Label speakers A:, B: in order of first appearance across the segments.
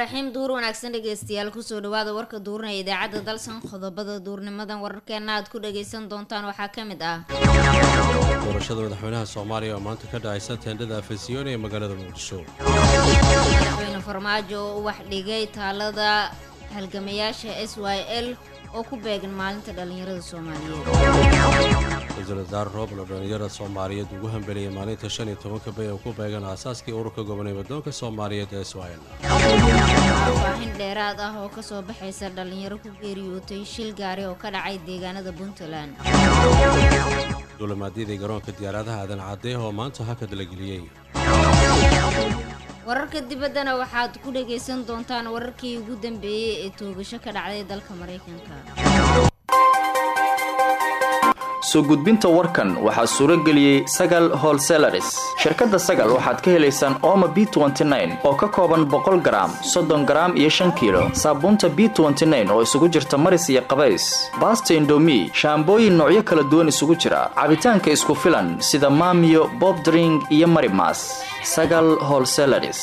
A: raxiim duur wanaagsan dhegeystayaal kusoo dhawaada warka duurnaya idaacadda dalsan qodobada duurnimadan wararkeena aad ku dhageysan doontaan waxaa ka mid ah
B: doorashada madaxweynaha soomaaliya oo maanta ka dhacaysa teendhada afasiyoon ee magaalada muqdisho
A: madaxweyne farmaajo oo u wax dhigay taalada halgamayaasha s y l oo ku beegan maalinta dhallinyarada soomaaliyeed
B: ra-iisul wasaare rooblo dhallinyarada soomaaliyeed ugu hambeliyay maalinta shan iyo tobanka bay oo ku beegan aasaaskii ururka gobolnimo doonka soomaaliyeed ee israel
A: faahfaahin dheeraad ah oo kasoo baxaysa dhallinyaro ku geeriyootay shil gaari oo ka dhacay deegaanada puntland
B: duulimaadyadii garoonka diyaaradaha aadan caddeeh oo maanta hakad la geliyey
A: wararka dibaddana waxaad ku dhagaysan doontaan wararkii ugu dambeeyey ee toogasho ka dhacday dalka maraykanka
C: soo gudbinta warkan waxaa suuro geliyey sagal holselaris shirkadda sagal waxaad ka helaysaan ooma b oo ka kooban boqol garaam soddon garaam iyo shan kiilo saabuunta b oo isugu jirta maris iyo qabays baasta indomi shaambooyin noocyo kala duwan isugu jira cabitaanka isku filan sida maamiyo bobdring iyo marimas sagal holselaris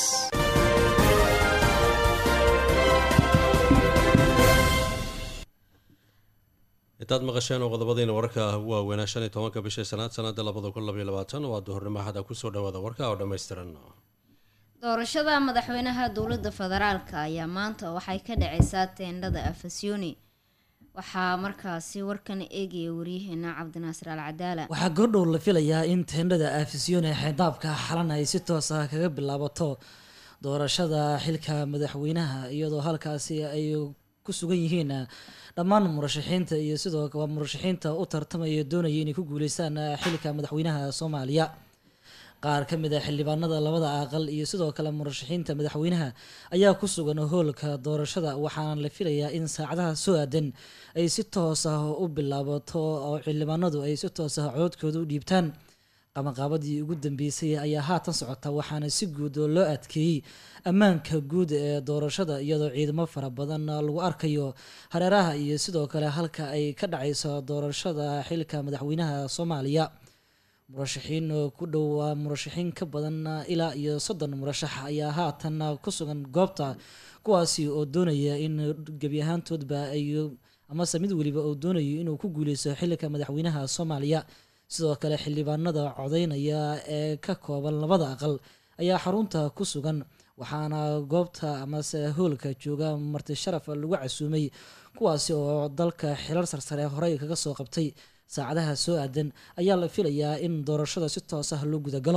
B: intaad maqasheen oo qodobadiina wararka ugu waaweynaa shan iyo tobanka bisha sanaad sanada labada kun labaiyo labaatan waa duhurnimo axada kusoo dhawaada warka oo dhammaystiran
A: doorashada madaxweynaha dowladda federaalka ayaa maanta waxay ka dhacaysaa teendhada afasyooni waxaa markaasi warkan eegaya waryaheena cabdinaasir al cadaala
D: waxaa goordhow la filayaa in teendhada afasyooni ee xeyndaabka xalan ay si toos ah kaga bilaabato doorashada xilka madaxweynaha iyadoo halkaasi ay ku sugan yihiin dhammaan murashaxiinta iyo sidoo kale murashaxiinta u tartamaya doonaya inay ku guuleystaan xilka madaxweynaha soomaaliya qaar ka mid a xildhibaanada labada aqal iyo sidoo kale murashaxiinta madaxweynaha ayaa ku sugan hoolka doorashada waxaana la filayaa in saacadaha soo aadan ay si toos ah u bilaabato oo xildhibaanadu ay si toos ah coodkooda u dhiibtaan qabanqaabadii ugu dambeysay ayaa haatan socota waxaana si guud oo loo adkeeyey ammaanka guud ee doorashada iyadoo ciidamo fara badan lagu arkayo hareeraha iyo sidoo kale halka ay ka dhacayso doorashada xilka madaxweynaha soomaaliya murashaxiin ku dhowaa murashaxiin ka badan ilaa iyo soddon murashax ayaa haatan ku sugan goobta kuwaasi oo doonaya in gebi ahaantoodba ay amase mid weliba oo doonayo inuu ku guuleysto xilka madaxweynaha soomaaliya sidoo kale xildhibaanada codeynaya ee ka kooban labada aqal ayaa xarunta ku sugan waxaana goobta amase hoolka jooga marti sharaf lagu casuumay kuwaasi oo dalka xirar sarsare horey kaga soo qabtay saacadaha soo aadan ayaa la filayaa in doorashada si toos ah loo gudagalo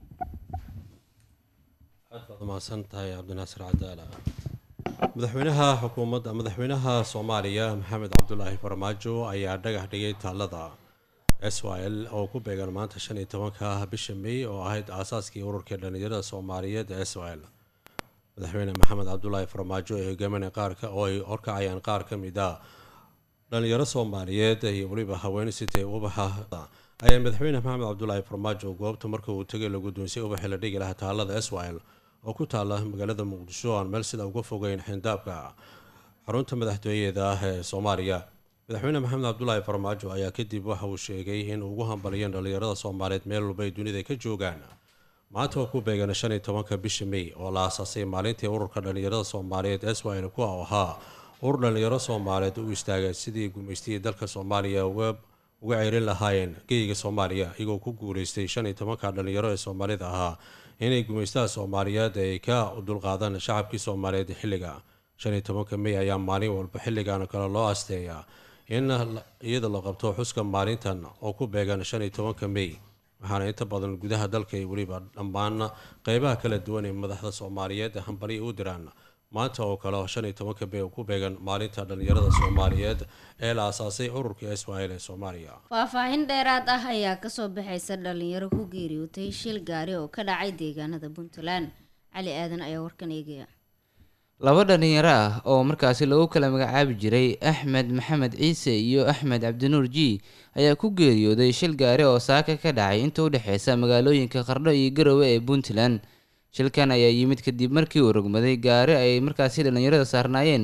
B: aad baad umahadsan tahay cabdinaasir cadaala madaxweynaha xukuumadda madaxweynaha soomaaliya maxamed cabdulaahi farmaajo ayaa dhagax dhigay taalada s y l oo ku beegan maanta shan iyo tobanka bisha may oo ahayd aasaaskii ururkii dhallinyarada soomaaliyeed s y l madaxweyne maxamed cabdulaahi farmaajo ee hogaaminay qaarka oo ay horkacayaan qaar ka mid a dhalinyaro soomaaliyeed iyo weliba haween sitay ubaxa ayaa madaxweyne maxamed cabdulaahi farmaajo goobta marka uu tegay la guddoonsay ubaxii la dhigi lahaa taalada s y l oo ku taala magaalada muqdisho aan meel sida uga fogeyn xindaabka xarunta madaxtooyada ah ee soomaaliya madaxweyne maxamed cabdulaahi farmaajo ayaa kadib waxa uu sheegay in ugu hambaliyeen dhallinyarada soomaaliyeed meel walba ay dunida ka joogaan maanta oo ku beegan shan iyo tobanka bisha may oo la aasaasay maalintii ururka dhallinyarada soomaaliyeed s y l kuwa ahaa urur dhallinyaro soomaaliyeed u istaagay sidii gumaystiyii dalka soomaaliya uga ceerin lahaayeen geyga soomaaliya iyagoo ku guuleystay shan iyo tobanka dhallinyaro ee soomaalida ahaa inay gumaystaha soomaaliyeed ay ka dulqaadaan shacabkii soomaaliyeed xilliga shan iyo tobanka may ayaa maalin walba xilligan kale loo asteeyaa in iyada la qabto xuska maalintan oo ku beegan shan iyo tobanka may waxaana inta badan gudaha dalka iyo weliba dhammaan qeybaha kala duwan ee madaxda soomaaliyeed hambaliya u diraan maanta oo kale shan iyo tobanka may oo ku beegan maalinta dhallinyarada soomaaliyeed ee la aasaasay ururka s y l ee soomaaliya
A: faahfaahin dheeraad ah ayaa kasoo baxaysa dhalinyaro ku geeriyootay shil gaari oo ka dhacay deegaanada puntland cali aadan ayaa warkan eegaya
E: laba dhalinyaro ah oo markaasi lagu kala magacaabi jiray axmed maxamed ciise iyo axmed cabdinuur ji ayaa ku geeriyooday shil gaari oo saaka ka dhacay inta u dhexeysa magaalooyinka qardho iyo garowe ee puntland shilkan ayaa yimid kadib markii uu rogmaday gaari ay markaasi dhallinyarada saarnaayeen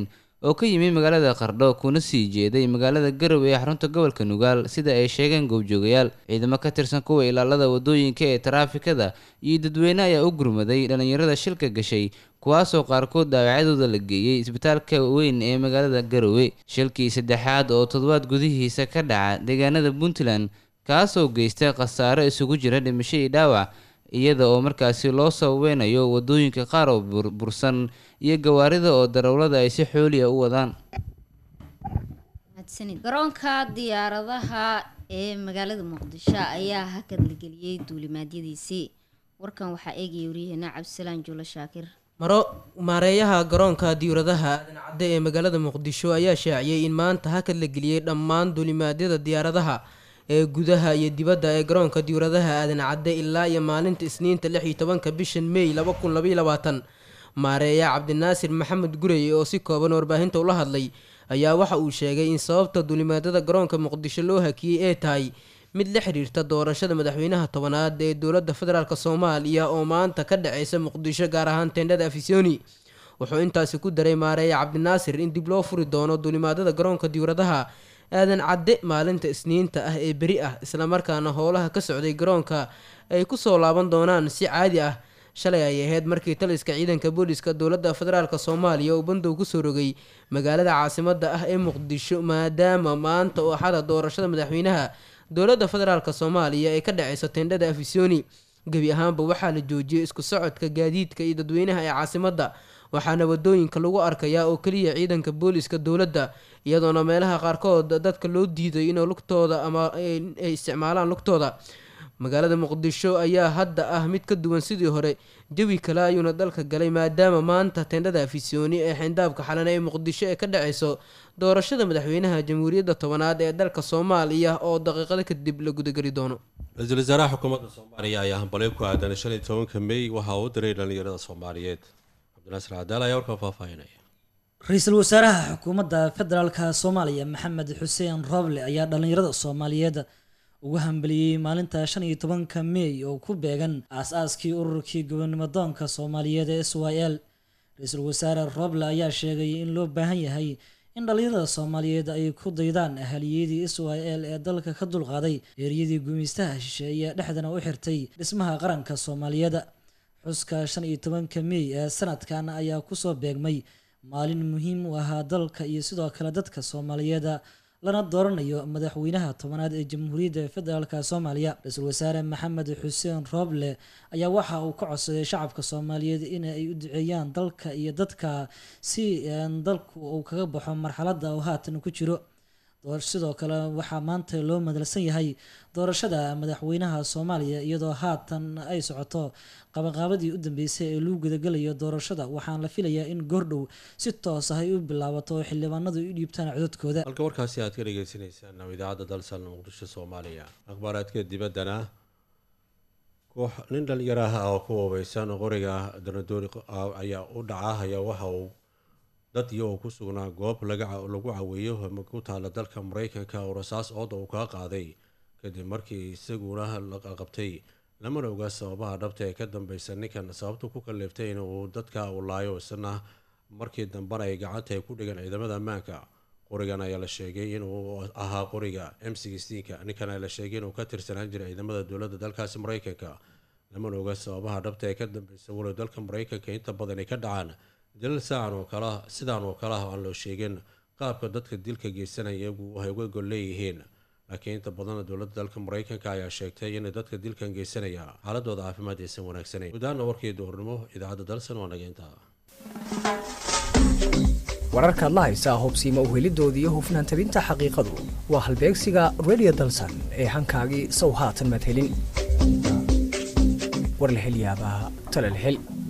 E: oo ka yimi magaalada qardho kuna sii jeeday magaalada garowe ee xarunta gobolka nugaal sida ay sheegeen goobjoogayaal ciidamo ka tirsan kuwa ilaalada wadooyinka ee taraafikada iyo dadweyne ayaa u gurmaday dhallinyarada shilka gashay kuwaasoo qaarkood dhaawacyadooda la geeyey isbitaalka weyn ee magaalada garowe shilkii saddexaad oo toddobaad gudihiisa ka dhaca deegaanada puntland kaasoo geystay khasaaro isugu jira dhimasho iyo dhaawac iyada oo markaasi loo sababeynayo wadooyinka qaar oo burbursan iyo gawaarida oo darawlada ay si xooliya u wadaan
A: garoonka diyaaradaha ee magaalada muqdisho ayaa hakad la geliyey duulimaadyadiisii warkan waxaa eegaya waryaheena cabdisalaan juulo shaakir
F: maro maareeyaha garoonka diyaaradaha aadan cadde ee magaalada muqdisho ayaa shaaciyey in maanta hakad la geliyey dhammaan duulimaadyada diyaaradaha ee gudaha iyo dibadda ee garoonka diyaaradaha aadan cadde ilaa iyo maalinta isniinta lix iyo tobanka bishan mey laba kun labaiyo labaatan maareeya cabdinaasir maxamed gurey oo si kooban warbaahinta ula hadlay ayaa waxa uu sheegay in sababta duulimaadada garoonka muqdisho loo hakiyey ee tahay mid la xiriirta doorashada madaxweynaha tobanaad ee dowladda federaalk soomaaliya oo maanta ka dhaceysa muqdisho gaar ahaan teendhada afisoni wuxuu intaasi ku daray maareeya cabdinaasir in dib loo furi doono duulimaadada garoonka diyaaradaha aadan cadde maalinta isniinta ah ee beri ah islamarkaana howlaha ka socday garoonka ay kusoo laaban doonaan si caadi ah shalay ay ahayd markii taliska ciidanka booliska dowladda federaalk soomaaliya uu bandow kusoo rogay magaalada caasimada ah ee muqdisho maadaama maanta oo axada doorashada madaxweynaha dowladda federaalk soomaaliya ee ka dhaceysa teendhada afisoni gebi ahaanba waxaa la joojiyey isku socodka gaadiidka iyo dadweynaha ee caasimadda waxaana wadooyinka lagu arkayaa oo keliya ciidanka booliska dowladda iyadoona meelaha qaarkood dadka loo diiday inay lugtooda ama ay isticmaalaan lugtooda magaalada muqdisho ayaa hadda ah mid ka duwan sidii hore jawi kale ayuuna dalka galay maadaama maanta teendhada afisyooni ee xindaabka xalan ee muqdisho ee ka dhaceyso doorashada madaxweynaha jamhuuriyadda tobanaad ee dalka soomaaliya oo daqiiqado kadib la gudageli doono
B: ra-iisul wasaaraha xukuumadda soomaaliya ayaa hambalyo ku aadan shan iyo tobanka mey waxa uu u diray dhallinyarada soomaaliyeed cabdinaasir cadaal ayaa warka faahfaahinaya
D: ra-iisul wasaaraha xukuumadda federaalka soomaaliya maxamed xuseen roble ayaa dhallinyarada soomaaliyeed ugu hambaliyey maalinta shan iyo tobanka mey oo ku beegan aas-aaskii ururkii gobonimadoonka soomaaliyeed ee s y l ra-iisul wasaare roble ayaa sheegay in loo baahan yahay in dhallinyarada soomaaliyeed ay ku daydaan ahaliyadii s y l ee dalka ka dulqaaday eeriyadii gumaystaha shisheeye dhexdana u xirtay dhismaha qaranka soomaaliyeed xuska shan iyo tobanka mey ee sanadkan ayaa kusoo beegmay maalin muhiim u ahaa dalka iyo sidoo kale dadka soomaaliyeed lana dooranayo madaxweynaha tobanaad ee jamhuuriyadda federaalk soomaaliya ra-iisul wasaare maxamed xuseen rooble ayaa waxa uu ka codsaday shacabka soomaaliyeed in ay u duceeyaan dalka iyo dadka si dalku uu kaga baxo marxaladda uu haatan ku jiro sidoo kale waxaa maanta loo madalsan yahay doorashada madaxweynaha soomaaliya iyadoo haatan ay socoto qabanqaabadii u dambeysay ee lagu gudagalayo doorashada waxaan la filayaa in goordhow si toos ah ay u bilaabato oo xildhibaanadu u dhiibtaan codadkooda
B: halka warkaasi aad ka dhegeysaneysaan oo idaacadda dalsan muqdisho soomaaliya akhbaaraadka dibaddana koox nin dhalinyaro ah oo ku hubeysan qoriga danadoori ayaa u dhaca ayaa waxa uu dad iyo uu ku sugnaa goob lagu caweeyo ku taala dalka mareykanka oo rasaas ooda uu kaa qaaday kadib markii isaguna la qabtay lamana ogaa sababaha dhabta ee ka dambeysa ninkan sababtu ku kaleeftay in uu dadka u laayo isna markii dambena ay gacanta ay ku dhigan ciidamada ammaanka qorigan ayaa la sheegay inuu ahaa qoriga m sixteenka ninkan ayaa la sheegay inuu ka tirsanaan jiray ciidamada dowladda dalkaasi mareykanka lamana oga sababaha dhabta ee ka dambeysa walow dalka mareykanka inta badan ay ka dhacaan dilal saacan oo kala sidaan oo kale ah aan loo sheegin qaabka dadka dilka geysanaya iyagu ay uga gol leeyihiin laakiin inta badan dowladda dalka mareykanka ayaa sheegtay in dadka dilkan geysanaya xaaladooda caafimaad aysan wanaagsanayn gudaana warkii duhurnimo idaacadda dalsan waa naga intaa
G: wararkaad la haysaa hubsiima uhelidoodii iyo hufnaan tabinta xaqiiqadu waa halbeegsiga radio dalsan ee hankaagii sow haatan madhelin warlahelyaabaha talalhel